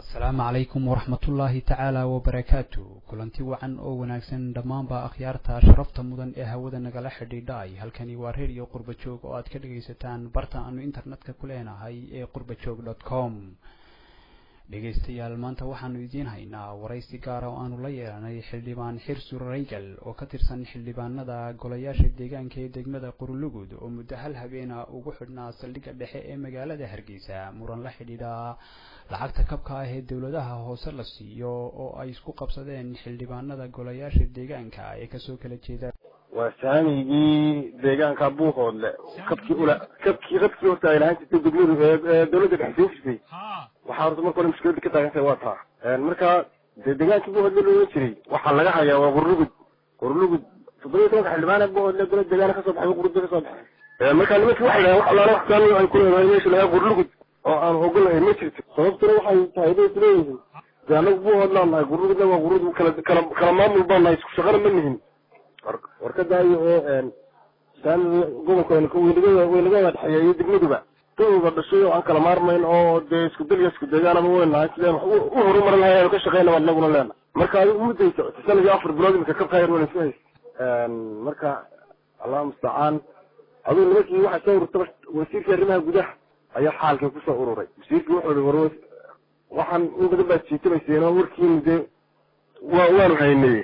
asalaamu calaykum waraxmatullaahi tacaala wabarakaatu kulanti wacan oo wanaagsan dhammaanba akhyaarta sharafta mudan ee hawada nagala xidhiidhay halkani waa redio qurba joog oo aad ka dhagaysataan barta aanu internetka ku leenahay ee qurbajoog dot com dhegaystayaal maanta waxaanu idiin haynaa waraysi gaara oo aanu la yeelanay xildhibaan xirsu raygal oo ka tirsan xildhibaanada golayaasha deegaanka ee degmada qurulugud oo muddo hal habeena ugu xidhnaa saldhigga dhexe ee magaalada hargeysa muran la xidhiidha lacagta kabka ah ee dowladaha hoose la siiyo oo ay isku qabsadeen xildhibaanada golayaasha deegaanka ee kasoo kala jeeda waa saamigii deegaanka buuqoodle kabkii ula kabkii kabkii horta ay lahaan jirtay degmadu ee dawladda dhex soo jirtay waxaa horta marka hore mushkilada ka taagantahay waa taa marka dee deegaankii buuqoodle looga jiray waxaa laga hayaa waa qurlugud qurlugud toddoba iyo tobanka xildhibaan ee buuqoodle dowlad deegaana kasoo baxay qurlugud kasoo baxay marka nimankii waxay dhahaan wax allaala wax saami ay ku leedahay meesha lagaa qurlugud oo aan ogolahay ma jirto sababtuna waxay tahay bay isleeyihiin dee anagu buuqoodlaan nahay qurlugudna waa qurlugud kala kala kala maamul baan nahay isku shaqana ma nihin warkadaayo oo saami gobolka weynaga weynagada dhexeeya iyo degmaduba dawga dhashay oo aan kala maarmayn oo dee isku dalya isku deegaanaba weyn nahay sideen wax u horumarin lahay aanu ka shaqeyna waan inaguna leena marka adigu muddaysa sanadii afar bilood imika kabka yar weyna isku haysa marka allahu mustacaan adigu nimankii waxaa soo ururtaba wasiirkii arrimaha gudaha ayaa xaalkii kusoo ururay wasiirkii wuxuu ihi war waxaan in badan baad jiitamayseen oo warkiinu dee wa waanu haynay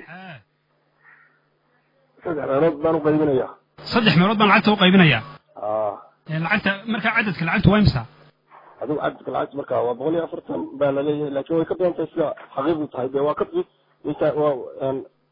saddex meelood baan uqaybinayaa saddex meelood baan lacagta uqaybinayaa a lacagta markaa cadadka lacagtu waa imisa adigu cadadka lacagta marka waa boqol iyo afartan baa laleeyahay laakin way ka badan tahay sida xaqiiqdu tahay dee waa kabki inta waa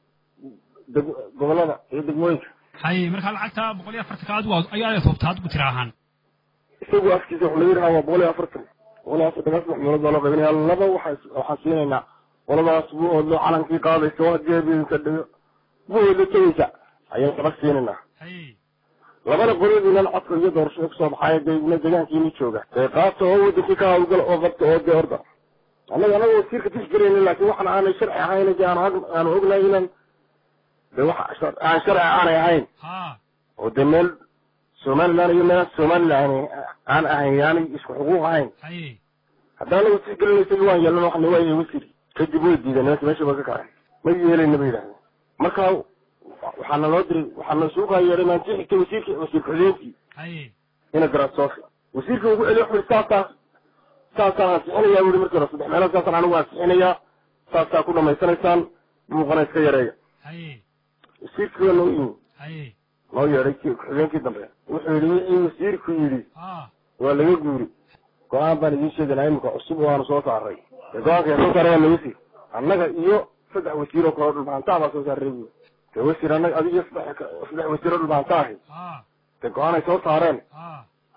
deg gobolada iyo degmooyinka hay markaa lacagta boqol iyo afartanka adigu ayaa hubtaa adigu tira ahaan isagu afkiisa wuxuu laga yidhahaa waa boqol iyo afartan boqol iyo afartan saddex meelood baa loo qaybinaya laba waxaa waxaan siinaynaa qoladaas bu oodlo calankii qaadaysa waa jeebinka dhigo buoodlo tegeysa ayaan laba siinaynaa hay labada qolyadiinan codka iyo doorashada kusoo baxaaya deegna deegaankiini jooga dee qaata oo wadankii ka hawlgala oo qabta oo dee orda annaga anaga wasiirka tixgelayna laakin waxaan aanay sharci ahayn de aan aanu ognahay inaan de wax aan sharci aanay ahayn ha oo dee meel somaliland iyo meel somaliland aan ahayn yaanay isku xuquuq ahayn hay haddana anagu tixgelinay isagii waan yeelana waxna waa wasiir kadib way diideen nimanka meesha ba ka kacay ma yeelayna ba yidhahdeen marka waxaana loo diray waxaana suuqaa yeedhay maanti xigtay wasiirki wasiir ku-xigeenkii hay ina garasoofi wasiirkii ugu celiyo wuxu saasaa saasaan ansixinayaa bui markii hore saddex meelood saasaan anigu ansixinayaa saasaa ku dhamaysanaysaan buuqana iska yareeya hay wasiirkii waa noo yimi hay noo yeedhay ki ku-xigeenkii dambe wuxuu yidhi wixii wasiirku yidhi ha waa laga guuri go-aan baan idiin sheeganaa imika cusub waanu soo saaray dee go-aanka yaa soo saaray waa naga sii annaga iyo saddex wasiiroo kaloo dhulbahantaa baa soo saaray buuri dee wasiir annaga adiga iyo saddex saddex wasiiroo dhulbahantaa ahi ha dee go-aan ay soo saareen ha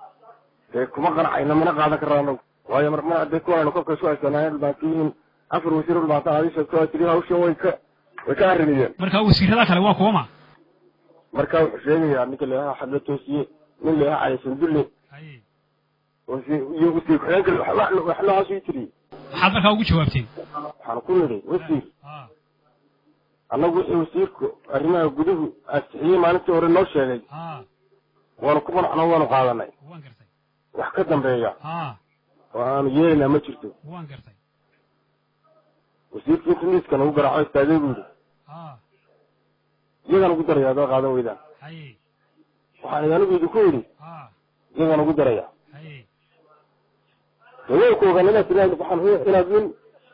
dee kuma qanacayna mana qaadan karra anagu waayo mar mar haddee kuwaanu kolka isu haysanaayen dhulbaantiyiin afar wasiiro dhulbaantaa adi sheegto waa tiri hawshan way ka way ka arrimiyeen marka wasiirada kale waa kuwama marka wuxuu sheegayaa ninka leeyaha xadla toosiye nin leeyaha cali sandulle hay wasiir iyo wasiir ku-xigeenka wax wax noocaas ii tiri maxaad markaa ugu jawaabteen waxaan ku nidhi wasiir ha annagu wixii wasiirku arrimaha guduhu ansixiyey maalintii hore noo sheegay ha waanu ku qanacno waanu qaadanay waan gartay wax ka dambeeya ha oo aanu yeelaynaa ma jirto waan gartay wasiirkii intu miiska nagu garaaco istaagay buu yidhi ha iyagaan ugu daraya haddaad qaadan weydaan hay waxaan idhi anigu idinku yidhi ha iyagaan ugu daraya hay dee way ku ogaan inaad tiraahdo waxaan u- inaad nin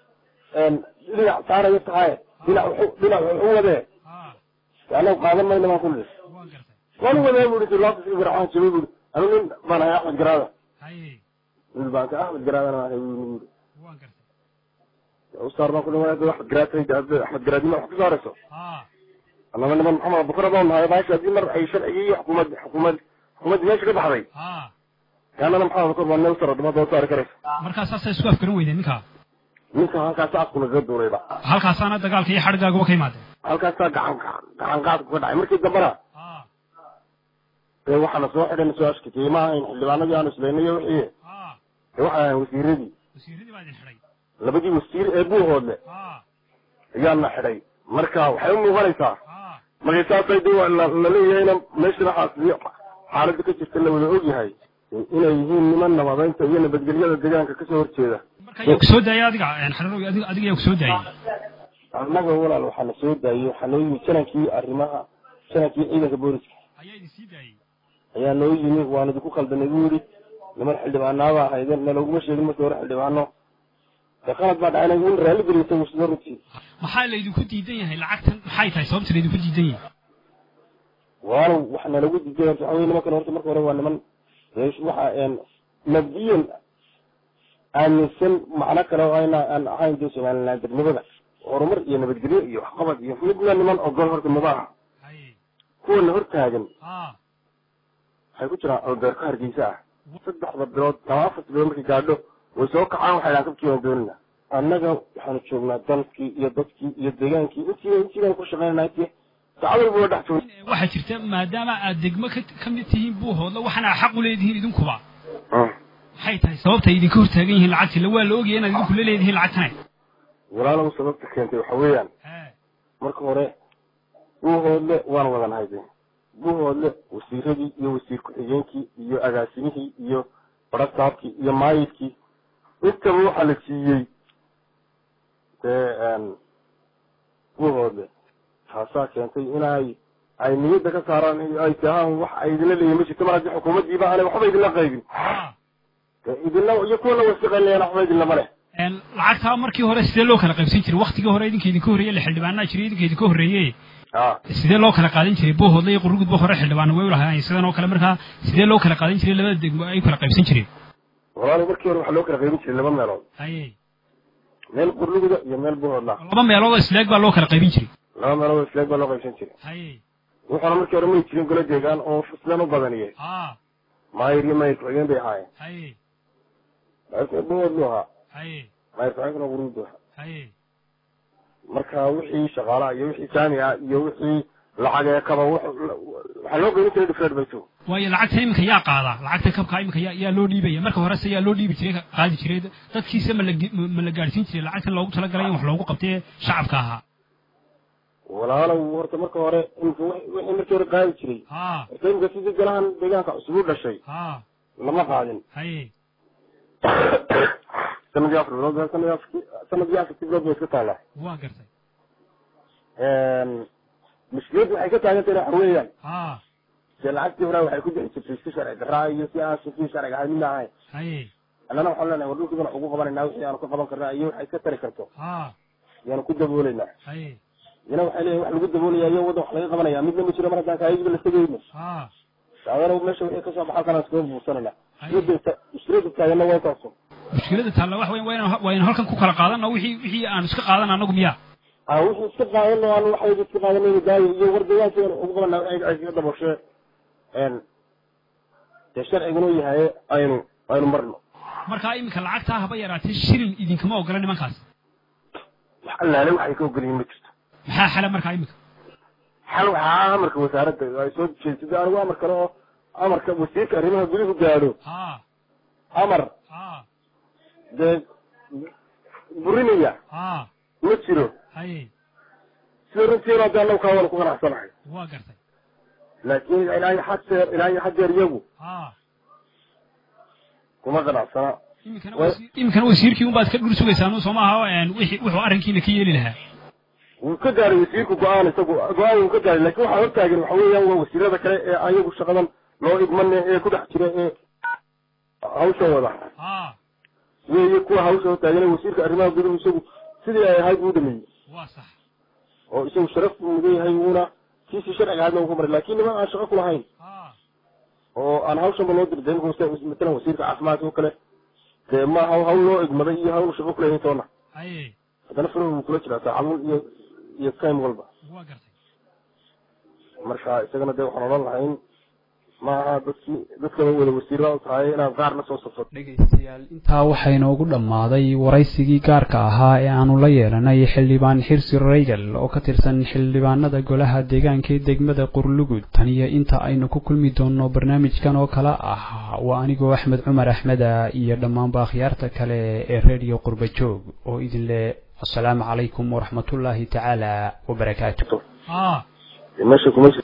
dhinac saarayo tahay dhinac wuxu- dhinac wuxu wadee ha dee annagu qaadan mayna baan ku nidhi waan gartay waan wadee buu yidhi laabta iska garaacan jabay buu yidhi anu nin baan ahay axmed garaada hay nin baan ka axmed garaadana ahay buu yidhi waan gartay usaar baan ku dhawaada axmed garaad tahay axmed garaadnima wax ku saarayso ha annaba niman maxamed bukra baan nahay baasha haddii mar ay sharcigii iyo xukuumad xukuumad xukuumaddii meesha ka baxday ha kaanana maxamed bukr baa neusar dhimada u saari karaysa markaa saasay isku afgaran weydeen ninkaa ninka halkaas afku nagaga duurayba halkaasaana dagaalka iyo xadhigaaguba ka imaadeen halkaasaa gacan gacan qaadku ka dhacay markii dambena ha dee waxaana soo xidhan soo ashkatiyey ma ahayn xildhibaanadii aanu islaynay iyo wixii ha dee waxay ahayn wasiiradii wasiiradii baa idin xidhay labadii wasiir ee buuhoodle ha ayaana xidhay marka waxay u muuqanaysaa ha markay saasay de la la leeyahayna meeshana xaasiyo xaaladda ka jirta la wada ogyahay inay yihiin niman nabadeynta iyo nabadgelyada deegaanka kasoo horjeeda marka yaa ku soo daayay adiga xararow adiga adiga yaa ku soo daayay annaga walaal waxaa na soo daayey waxaa noo yimi janankii arrimaha janankii ciidanka booliska ayaa idin sii daayay ayaa noo yimi waan idinku qaldanay buu yidhi niman xildhibaanaaba ahaydeen nalooguma sheegin markii hore xildhibaano dee qalad baa dhacay in raalli geliya isagu sida runtii maxaa laydinku diidan yahay lacagtan maxay tahay sababta laydinku diidan yahay walaalow waxa nalagu diiday horta waxa weye nimankan horta marka hore waa niman waxa mabdiyan aaminsan macno kale oo ayna aan ahayn dee somaliland darnimada horumar iyo nabadgelyo iyo waxqabad iyo midna niman ogol horta maba aha haye kuwana hor taagan ah waxay ku jiraan albeerka hargeysa ah saddexda bilood ama afarta bilood markay gaadho way soo kacaan waxay dhahaan kabkii waan doonina annaga waxaanu joognaa dalkii iyo dadkii iyo deegaankii intii intii baan ku shaqaynanaa intii saacad walba waa dhex joogna waxaa jirta maadaama aad degmo ka ka mid tihiin buuhoodla waxaana xaq u leedihiin idinkuba maxay tahay sababta ay idinka hortaagan yihiin lacagtii la waa la ogaya inaad idinku la leedihiin lacagtane walaalow sababta keentay waxa weeyaan he marka hore buuhoodle waan wada nahay de buuhoodle wasiiradii iyo wasiir ku-xigeenkii iyo agaasimihii iyo barasaabkii iyo maayidkii intaba waxaa la siiyey dee buuhoodle taasaa keentay inay ay niyadda ka saaraan ay tahaan wax ay idinla leeyihin ma jirto mar haddii xukuumaddiiba aanay waxba idinla qaybin ah dee idinla iyo kuwana wasiqaynayaan waxba idinlama leh een lacagtaa markii hore sidee loo kala qaybsan jiray waktigii hore idinka idinka horreeye la xildhibaanaa jiray idinka idinka horreeye a sidee loo kala qaadan jiray buuhoodla iyo qurugudba hore xildhibaan way ulahaayeen sidan oo kale markaa sidee loo kala qaadan jiray labada degmo ay u kala qaybsan jireen walaalo markii hore waxaa loo kala qaybin jiray laba meelood haye meel qurluguda iyo meel buuhoodla laba meelood oo isleeg baa loo kala qaybin jiray laba meelood oo isleeg baa loo qaybsan jiray haye wuxuuna markii hore may jirin golo deegaan oo sidan u badaniyey ah maayir iyo maayir ku-xigeen bay ahaayeen haye maayirka buuhoodlu ahaa haye maayir ku-xigeenkuna quruudu ahaa haye marka wixii shaqaalaha iyo wixii saami ah iyo wixii lacag ee kaba wax- waxaa loo qaybin jiray dhifreed baytu waayo lacagta iminka yaa qaadaa lacagta kabka iminka yaa yaa loo dhiibaya marka horese yaa loo dhiibi jiray qaadi jiray dadkiisa ma la ge- ma la gaadhsiin jiray lacagtan loogu talagalay in wax loogu qabtee shacabka ahaa walaalow horta marka hore imika wix- wixii markii hore qaadi jiray ha horta imika sidii golahan deegaanka cusub u dhashay ha lama qaadin haye sanadii afar bilood sanadii afar sanadii afartii bilood bay iska taallaa waa gartay mushkiladdu waxay ka taagan tahay waxa weeyaan ha dee lacagtii hore waxay ku bixi jirtay si sharci darraa iyo si aan si sharciga ahayn midna ahayn haye annana waxaan leenahay war dhulkiibana ugu qabanaynaa wixii aanu ka qaban karnaa iyo waxay ka tari karto ha yaanu ku daboolaynaa haye iyana waxay leeyihin wax lagu daboolaya iyo waddan wax laga qabanaya midna ma jiro mar haddaan kaayagiba la tegayno ha daadana meesha wixii kasoo baxa halkaan iskaga buursanayna mushkiladda mushkiladda taagana waa intaasu mushkilada taalla wax weyn waa inaan waa inaan halkan ku kala qaadano wixii wixii aan iska qaadan anagu miyaa aa wixii iska qaadano aan waxayba iska qaadanayna daayo iyo war deegaankeena ugu qabanaa waxay ay kaga daboshee n dee sharciguna u yahay aynu aynu marno markaa iminka lacagtaa haba yaraatee shilin idinkama ogola nimankaas wax allaale waxay ka ogolyihin ma jirto maxaa xala markaa iminka xal waxaa amarka wasaaradda ay soo jeedsaday anigu amar kale oo amarka wasiirka arrimaha guduhu gaadho ha amar ha dee burinaya ha ma jiro haye sida runtiina hadda annagu kaa wada ku qanacsanahay waa gartay laakiin ilaa iyo xadeer ilaa iyo xadeer iyagu ha kuma qanacsana iminkana wasiir iminkana wasiirkii unbaad ka dhur sugaysaan soo maaha een wixii wuxuu arrinkiina ka yeeli lahaa wuu ka gaaray wasiirku go-aan isagu go-aan wuu ka gaaray laakiin waxaa hortaagan waxa weeyaan waa wasiirada kale ee ayagu shaqadan loo idmane ee ku dhex jira ee hawsha wada ha weeye kuwa hawsha hortaagan ee wasiirka arrimaha guduhu isagu sidii ay ahayd buu dhameeyey waa sax oo isagu sharaf buu mudan yahay wuuna kiisii sharciga ahaydna uu ku maray laakiin niman aan shaqo ku lahayn ha oo aan hawshanba loo dirday imika matalan wasiirka caafimaadka oo kale dee ma haw hawl loo egmaday iyo hawl shaqo kulahayn toona haye haddana farahu wuu kula jiraa saacaduun iyo iyo time walba waa gartay marka isagana dee waxaan odhan lahayn ma aha dadkii dadkaba wada wasiirada u tahay inaad qaar la soo safsato dhegaystayaal intaa waxaa inoogu dhammaaday waraysigii gaarka ahaa ee aanu la yeelanay xildhibaan xirsi raygal oo ka tirsan xildhibaanada golaha deegaanka ee degmada qurlugud tan iyo inta aynu ku kulmi doonno barnaamijkan oo kale ah waa anigoo axmed cumar axmeda iyo dhammaanba akhyaarta kale ee reediyo qurbajoog oo idin leh asalaamu calaykum waraxmatullaahi tacaala wabarakaatu ha meesha kuma